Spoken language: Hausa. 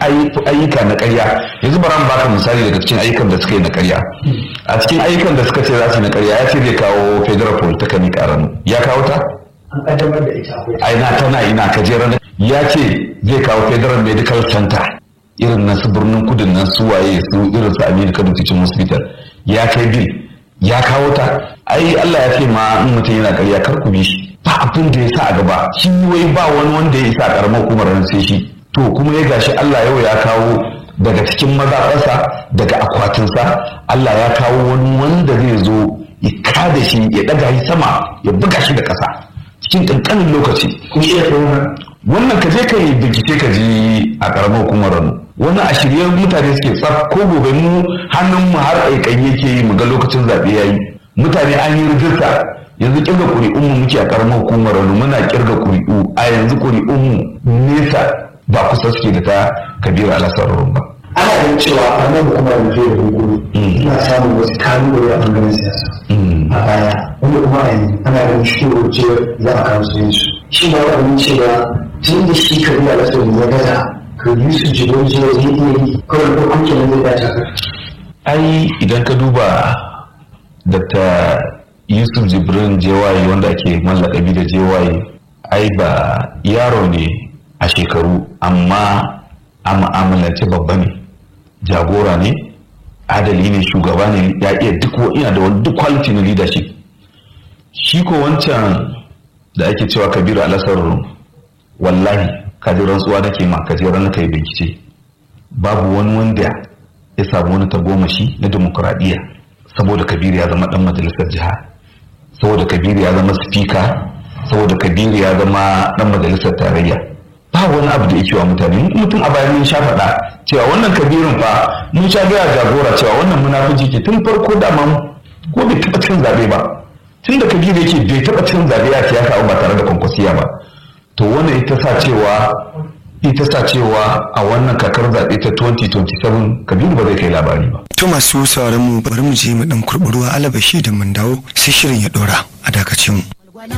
ayyuka na ƙarya yanzu bara mu baka misali daga cikin ayyukan da suka yi na ƙarya a cikin ayyukan da suka ce za su yi na ƙarya ya ce zai kawo federal polytechnic a rano ya kawo ta an kaddamar da ita akwai a ina tana ina kajeren ya ce zai kawo federal medical center irin na su birnin kudin nan su waye su irin su aminu kano teaching hospital ya kai bil ya kawo ta ai allah ya ce ma in mutum yana ƙarya kar ku bi shi ba abin da ya sa a gaba shi wai ba wani wanda ya isa a karamar hukumar nan sai shi to kuma ya gashi Allah yau ya kawo daga cikin mazaɓarsa daga akwatinsa Allah ya kawo wani wanda zai zo ya kada shi ya ɗaga shi sama ya buga shi da ƙasa cikin ƙanƙanin lokaci kun iya tsohon wannan ka je ka yi bincike ka ji a karamar hukumar rano wani a shirye mutane suke tsaf ko gobe mu hannun mu har aikan yake yi mu ga lokacin zaɓe ya yi mutane an yi rijista yanzu kirga ƙuri'un mu muke a karamar hukumar rano muna kirga ƙuri'u a yanzu ƙuri'un mu nesa ba kusa suke da ta kabiru alasar ba ana ganin cewa a nan hukumar da zai da hukuru ina samun wasu kalubale a bangaren siyasa a baya wanda kuma a yanzu ana ganin shi ce za a kawo su yanzu shi ba wani cewa tun da shi kabiru alasar ya gaza ka yi su jibin jiya zai iya yi kawai ko an kenan zai dace ka ai idan ka duba dr yusuf jibrin jewaye wanda ake mallakabi da jewaye ai ba yaro ne a shekaru amma a mu'amalance babba ne jagora ne adali ne shugaba ne ya iya duk ina da wani duk quality na leadership shi ko wancan da ake cewa kabiru alasar wallahi kaji rantsuwa nake ma kaji ranar kai bincike babu wani wanda ya samu wani tagomashi na demokuraɗiyya saboda kabiru ya zama dan majalisar jiha saboda kabiru ya zama spika saboda kabiru ya zama dan majalisar tarayya ba wani abu da yake wa mutane mutum a bayan mun sha faɗa cewa wannan kabirin fa mun sha gaya jagora cewa wannan munafici ke tun farko dama ko bai taɓa cin zaɓe ba tun da kabiru yake bai taɓa cin zaɓe a siyasa ba tare da kwankwasiya ba to wannan ita sa cewa ita sa cewa a wannan kakar zaɓe ta 2027 kabiru ba zai kai labari ba To masu sauraron mu bari mu je mu dan kurɓi ruwa alabashi da mun dawo sai shirin ya ɗora a dakacin mu.